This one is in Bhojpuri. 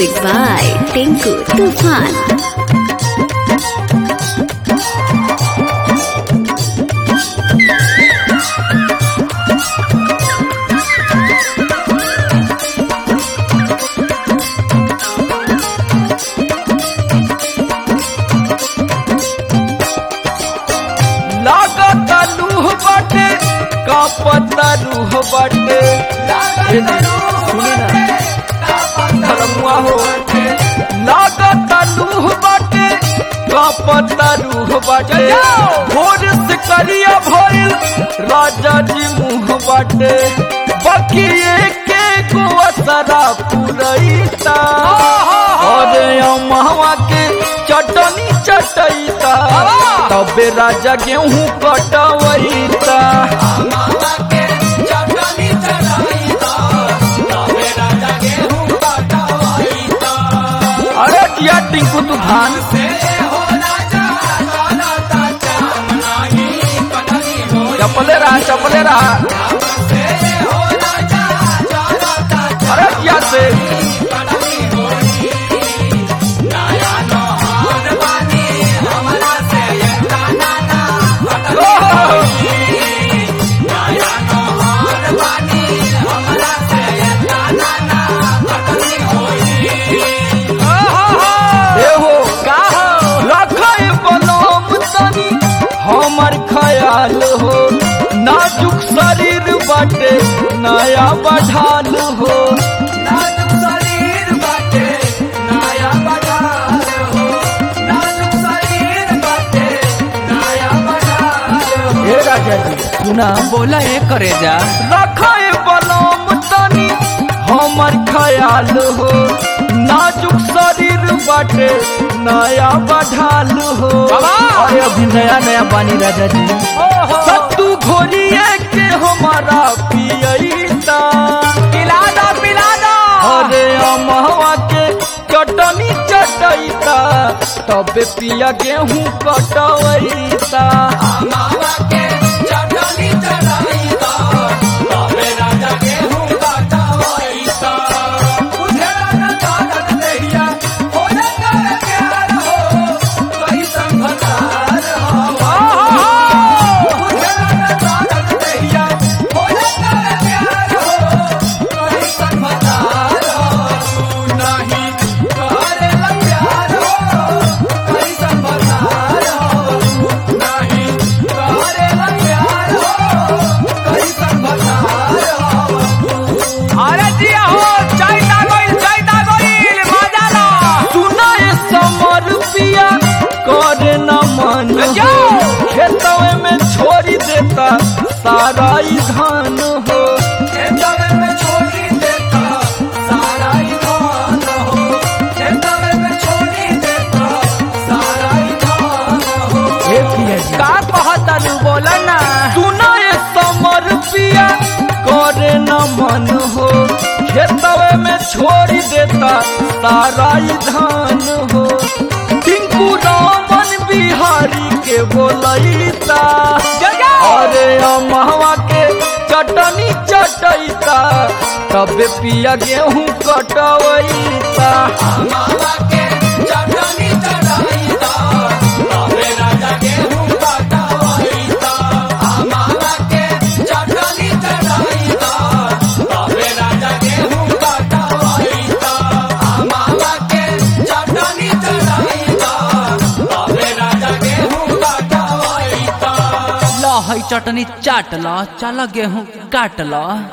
Music by Tinku Tufan. लागत लूह बाटे कापत रूह बाटे ए जी, सुनी ना धर्मुआ हो लागत लूह बाटे कापत रूह बाटे भोर से करिया भइल राजा जी मुँह बाटे बकिए के को असरा पुरैता अरे अमहवा के चटनी चटैता तबे राजा गेहूं कटवैता अरे किया टिंकू तूफान चपले रहा चपले रहा अरे किया से एहो का रखे बनम तनी हमर ख्याल हो नाजुक शरीर बाटे नया बढ़ाल हो हे राजा जी सुना बोला ये करे जा रखे बनम तनी हमर ख्याल हो नाजुक शरीर बाटे नया बढ़ाल हो बाबा! अरे अभी नया नया बानी राजा जी सत्तू घोरिए के हमारा पियता पिला दो पिला दो अरे अमहवा के चटनी चटैता तबे पिया गेहूं कटवैता अरे जिया हो चाय दागोइल चाय दागोइल मजा लो सुनाए समर पिया करे न मन हो खेतवे में छोड़ी देता सारा ई धान हो हे पिया जी का कहता तू बोला ना सुनाए समर पिया करे न मन हो खेतवे में छोड़ी देता सारा ई धान हो टिंकू रामन बिहारी के बोलैता अरे अमहवा के चटनी चटैता तबे पिया गेहूं कटवैता लो है चटनी चाट लो चलो गेहूं काट लो